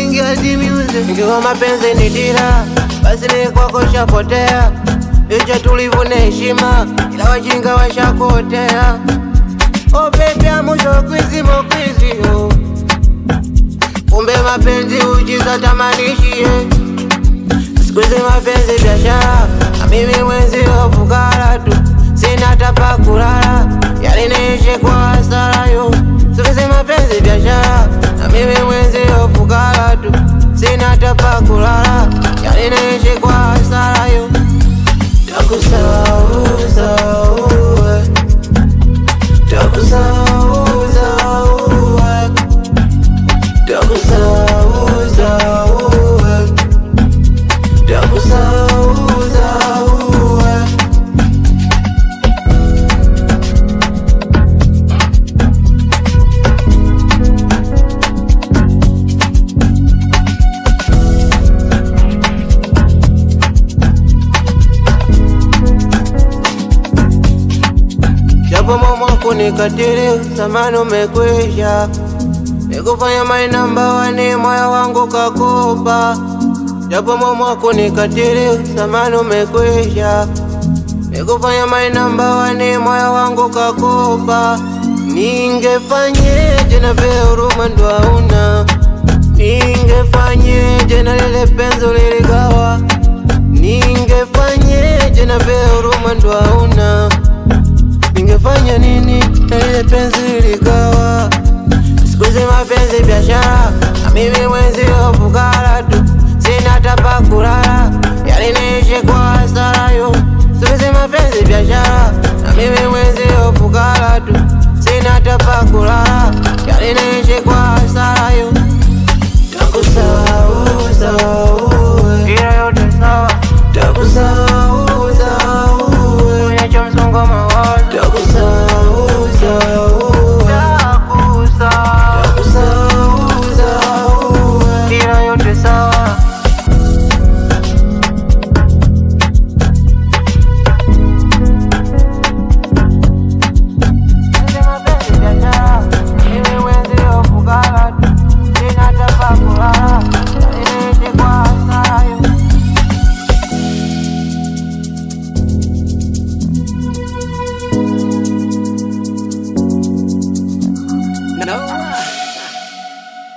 kuingia dimiuze. Ikiwa mapenzi ni dira, basi ni kwako shapotea. Licha tulivu na heshima, ila wajinga washakotea. Oh baby, amusho kwizi mokwizi oh. Kumbe mapenzi ujiza tamanishie Siku hizi mapenzi biashara, na mimi mwenzi fukara tu, sina hata pa kulala, yaliniishi kwa hasara yo. Siku hizi mapenzi biashara, na mimi mwenzi fukara tu, sina hata pa kulala, yaliniishi kwa hasara yo. Takusahau, sahau, eh. Takusahau, sahau, eh. Takusahau, sahau, eh. Takusahau, sahau, eh. Japo mama kunikatili, zamani umekwisha, nikufanya my number one, moyo wangu kakopa. Japo mama kunikatili, zamani umekwisha, nikufanya my number one, moyo wangu kakopa. Ningefanyeje na vile huruma ndo hauna, ningefanyeje na lile penzi liligawa, ningefanyeje na vile huruma ndo hauna Ningefanya nini na ile penzi liligawa? Siku hizi mapenzi biashara, na mimi mwenzi fukara tu, sina hata pa kulala, yaliniishi kwa hasara yo. Siku hizi mapenzi biashara, na mimi mwenzi fukara tu, sina hata pa kulala, yaliniishi